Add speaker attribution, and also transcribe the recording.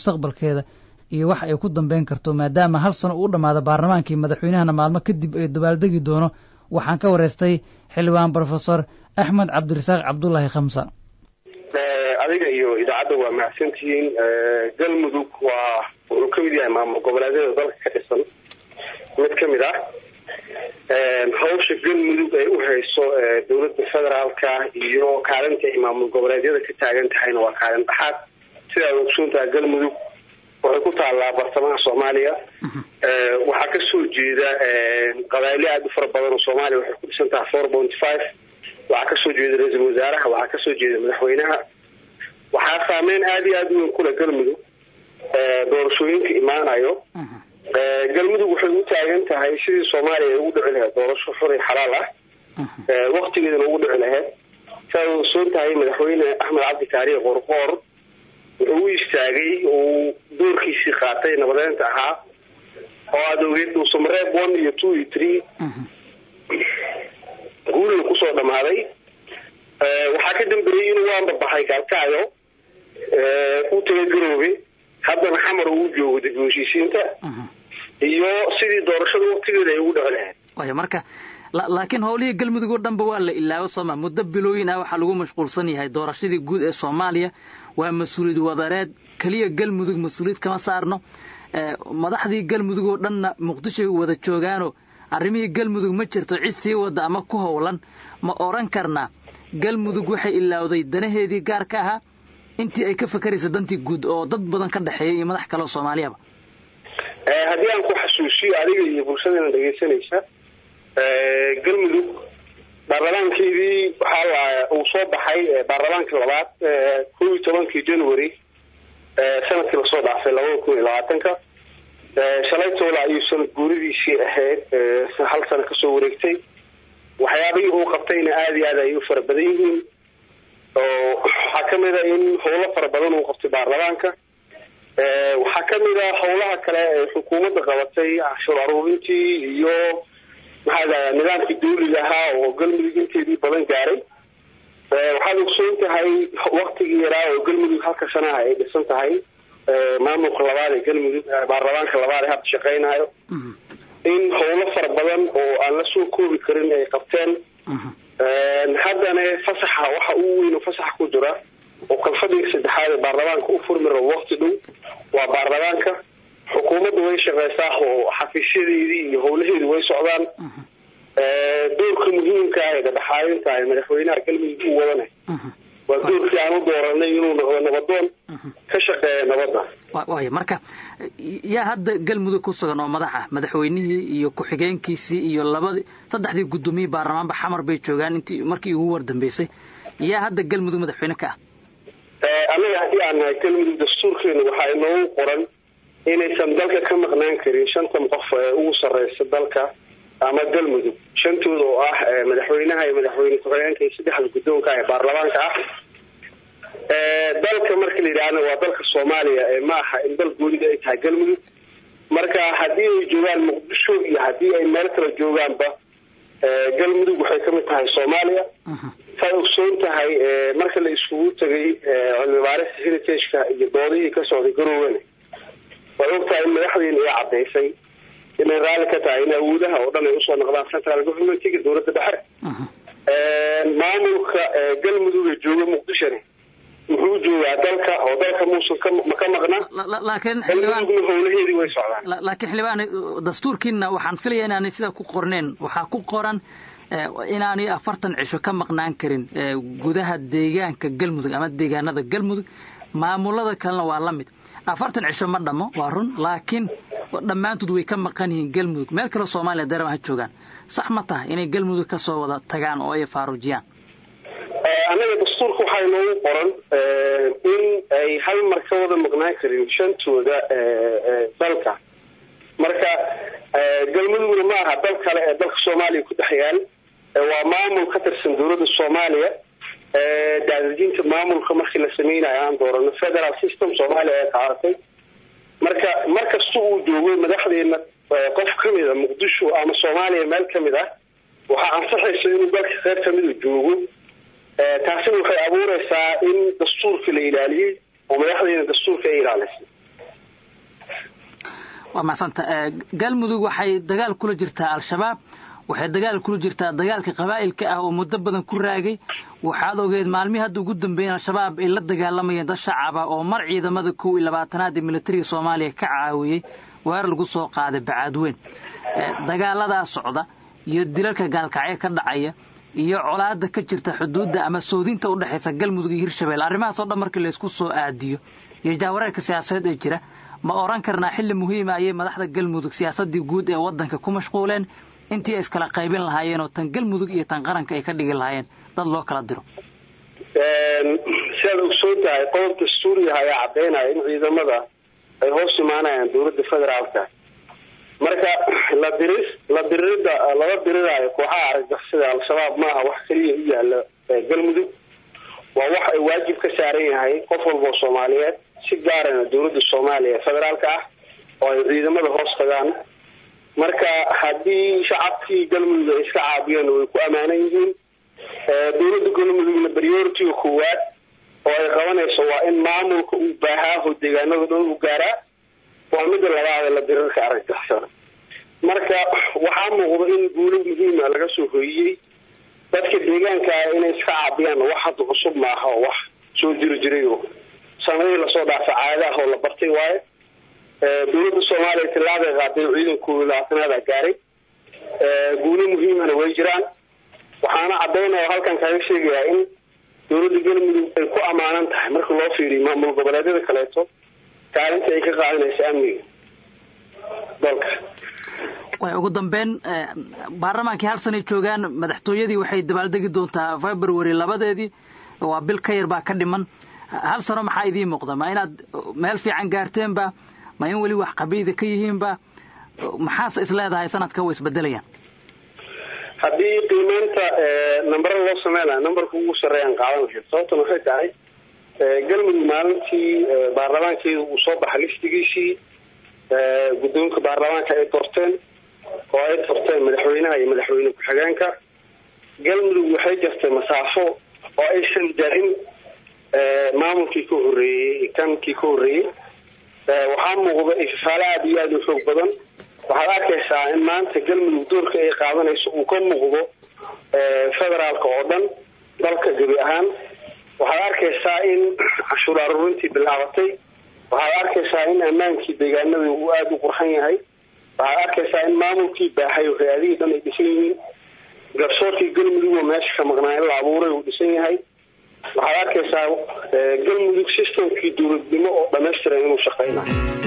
Speaker 1: mustaqbalkeeda iyo wax ay ku dambeyn karto maadaama hal sano uu dhammaado baarlamaankii madaxweynahana maalmo kadib ay dabaaldegi doono waxaan ka wareystay xildhibaan brofesor axmed cabdirasaaq cabdullaahi khamsa
Speaker 2: adiga iyo idaacadda waa mahadsantihiin galmudug waa wuxuu ka mid yahay maamul goboleedyada dalka ka dhisan mid ka mid ah hawsha galmudug ay u hayso dowladda federaalka iyo kaalinta ay maamul goboleedyada ka taagan tahayna waa kaalin dhaxaad sidaad ogsoontaha galmudug waxay ku taallaa bartamaha soomaaliya waxaa kasoo jeeda qabaaylo aada u fara badan oo soomaaliya waxay ku dhisan tahay four point five waxaa kasoo jeeda ra-iisul wasaaraha waxaa kasoo jeeda madaxweynaha waxaa saameyn aada iyo aada u weyn kule galmudug doorashooyinka imaanayo galmudug waxay u taagan tahay sidii soomaaliya ay ugu dhici lahayd doorasho xur iyo xalaal ah waktigeedana ugu dhici lahayd siaad ogsoon tahay madaxweyne axmed cabdi kaariye qorqoor wuxuu u istaagay uu doorkiisii qaatay nabadeynta ahaa oo aada ogeed dhuusamareeb one iyo two iyo three guulina kusoo dhamaaday waxaa ka dambeeyey inuu waanbabaxay gaalkacyo u taga garoobe haddana xamar uu joogo dib u heshiisiinta iyo sidii doorashada waktigeeda ay ugu dhici lahayd
Speaker 1: wayo marka laakiin howlihii galmudug oo dhanba waa la ilaawo sooma muddo bilooyin ah waxaa lagu mashquulsan yahay doorashadii guud ee soomaaliya waa mas-uuliyad wadareed keliya galmudug mas-uuliyad kama saarno madaxdii galmudug oo dhanna muqdishoy wada joogaano arrimihii galmudug ma jirto cid sii wada ama ku howlan ma odhan karnaa galmudug waxay ilaawday danaheedii gaarka ahaa intii ay ka fakaraysa dantii guud oo dad badan ka dhexeeya iyo madax kale oo soomaaliyaba
Speaker 2: haddii aan ku xasuusiyo adiga iyo bulshadana dhegaysanaysa galmudug baarlamaankeedii waxaa uu soo baxay baarlamaankii labaad kow iyo tobankii january sanadkii lasoo dhaafay labada kun iyo labaatanka shalaytoola ayuu sanad guuridiisii ahayd hal sano kasoo wareegtay waxyaabihii uu qabtayna aada iyo aad ay u fara badan yihiin oo waxaa kamid a in howlo fara badan uu qabtay baarlamaanka waxaa kamid a howlaha kale ee xukuumadda qabatay cashuur aruurintii iyo maxaa daa nidaamkii dawliga ahaa oo galmudug inteedii badan gaaray waxaad ogsoon tahay waktigii yaraa oo galmudug halka sanaha ay dhisan tahay maamulka labaad ee galmudug baarlamaanka labaad ee hadda shaqeynayo in howlo fara badan oo aan la soo koobi karin ay qabteen haddana fasaxa waxa ugu weyn oo fasaxa ku jira oo kalfadhiga saddexaad ee baarlamaanka u furmi rabo wakti dhow waa baarlamaanka xukuumadda way shaqeysaa oo xafiisyadeedii iyo howlaheedii way socdaan doorka muhiimka ah ee dhadhaxaadinta ee madaxweynaha galmudug u wadana waa doorkii aan u dooranay inuu noqdo nabadoon ka shaqeeya nabadda
Speaker 1: waaya marka yaa hadda galmudug ku sugan oo madax ah madaxweynihii iyo ku-xigeenkiisii iyo labadii saddexdii guddoomiye baarlamaanba xamar bay joogaan intii markii ugu war dambeysay yaa hadda galmudug madaxweyne ka
Speaker 2: ah annaga haddii aan nahay galmudug dastuurkeena waxaa inoogu qoran inaysan dalka ka maqnaan karin shantan qof ee ugu sarreysa dalka ama galmudug shantooda oo ah madaxweynaha iyo madaxweyne ku-xigeenka iyo saddexda guddoonka ee baarlamaanka ah dalka marka la yidhaahna waa dalka soomaaliya ma aha in dal goonida ay tahay galmudug marka haddii ay joogaan muqdisho iyo haddii ay meel kale joogaanba galmudug waxay kamid tahay soomaaliya saad ogsoon tahay marka la iskugu tegay cilmibaarista heritageka iyo doodihii ka socday garoowena waad ogtahay in madaxdiina ay caddaysay inay raalli ka tahay in awoodaha oo dhan ay usoo noqdaan central governmentiga dowladda dhexe maamulka galmudug ee jooga muqdishona wuxuu joogaa dalka oo dalka muusan ka maqna
Speaker 1: laakiin
Speaker 2: howlaheedii way socdaan
Speaker 1: laakiin xildhibaan dastuurkiina waxaan filaya inaanay sidaa ku qorneen waxaa ku qoran inaanay afartan cisho ka maqnaan karin gudaha deegaanka galmudug ama deegaanada galmudug maamulada kalena waa la mid afartan cisho ma dhamo waa run laakiin dhammaantood way ka maqan yihiin galmudug meel kale soomaaliya dareema ha joogaan sax ma tahay inay galmudug ka soo wada tagaan oo ay faaruujiyaan
Speaker 2: annaga dastuurka waxaa inoogu qoran in ay hal mar ka wada maqnaan karin shantooda dalka marka galmudugna ma aha dal kale ee dalka soomaaliya ku dhex yaal waa maamul ka tirsan dowladda soomaaliya daadejinta maamulka markii la sameynayo aan doorano federal system soomaaliya ee qaadatay marka markasta uu joogo madaxdeena qof kamid a muqdisho ama soomaaliya meel kamid ah waxaa ansaxaysa inuu dalka qeyb kamida joogo taasina waxay abuureysaa in dastuurka la ilaaliyey oo madaxdeena dastuurka ay ilaalisay
Speaker 1: waa macsanta galmudug waxay dagaal kula jirtaa al-shabaab waxay dagaal kula jirtaa dagaalka qabaa'ilka ah oo muddo badan ku raagay waxaad ogeed maalmihii hadda ugu dambeeyeen al-shabaab ay la dagaalamayeen dad shacaba oo mar ciidamada kow iyo labaatanaad ee militariga soomaaliya ka caawiyey weer lagu soo qaaday bacaadweyn dagaaladaa socda iyo dilalka gaalkacyo ka dhacaya iyo colaada ka jirta xuduudda ama soodinta u dhexaysa galmudug iyo hirshabelle arrimahaasoo dhan markii laysku soo aadiyo iyo jahwareerka siyaasadeed ee jira ma oran karnaa xilli muhiima ayay madaxda galmudug siyaasadii guud ee waddanka ku mashquuleen intii ay iskala qaybin lahaayeen oo tan galmudug iyo tan qaranka ay ka dhigi lahaayeen dad loo kala diro
Speaker 2: si aad ogsoon tahay qodob dastuuriyaha ayaa caddaynaya in ciidamada ay hoos imaanayaan dowladda federaalka marka la diris la diririda lala diriraayo kooxaha argagixisada al-shabaab maaha wax keliya u yaala galmudug waa wax ay waajib ka saaran yahay qof walba oo soomaaliyeed si gaarana dowladda soomaaliya ee federaalka ah oo ay ciidamada hoos tagaan marka haddii shacabkii galmudug ay iska caabiyeen way ku ammaanan yihiin dowladda galmudugna prioritiga koowaad oo ay qabanayso waa in maamulka uu baahaaho deegaanada dhan u gaaraa waa midda labaad ee la dirirka argagixisada marka waxaa muuqda in guulo muhiima laga soo hoyiyey dadka deegaankaa inay iska caabiyaan wax hadda cusub maaha oo wax soo jiri jiray oo sanadihii lasoo dhaafa caadaah oo la bartay waaye dowladda soomaaliya tilaabay qaaday ciidankooda labaatanaada gaaray guulo muhiimana way jiraan waxaana caddaynaya halkan kaga sheegayaa in dowladda galmudug ay ku ammaanan tahay marka loo fiiriyo maamul goboleedyada kaleeto kaalinta ay ka qaadanaysa amniga dalka
Speaker 1: way ugu dambeyn baarlamaankii hal sanay joogaan madaxtooyadii waxay dabaaldegi doontaa february labadeedii waa bil ka yar baa ka dhiman hal sano maxaa idiin muuqda ma inaad meel fiican gaarteenba ma in weli wax qabiida ka yihiinba maxaase is leedahay sanadka way isbedelayaan
Speaker 2: haddii qiimeynta nambara loo sameynaya nambarka ugu sarreeyaan qaadan lahayd sababtan waxay tahay galmudug maalintii baarlamaankeeda uu soo baxay liftigiisii guddoonka baarlamaanka ay doorteen oo ay doorteen madaxweynaha iyo madaxweyne ku-xigeenka galmudug waxay jirtay masaafo oo aysan jarin maamulkii ka horreeyey kankii ka horreeyey waxaa muuqda ifafaale aada iyo aada u xoog badan waxaad arkaysaa in maanta galmudug doorka ay qaadanayso uu ka muuqdo federaalka oo dhan dalka gebi ahaan waxaad arkaysaa in cashuur aruurintii bilaabatay waxaad arkaysaa in ammaankii deegaanada uu aada u qurxan yahay waxaad arkaysaa in maamulkii baahay oo hay-adihii dhan ay dhisan yihiin garsoorkii galmudug oo meesha ka maqnaa in la abuuray uu dhisan yahay waxaad arkaysaa galmudug systemkii dowladnimo oo dhamaystiran inuu shaqeynayo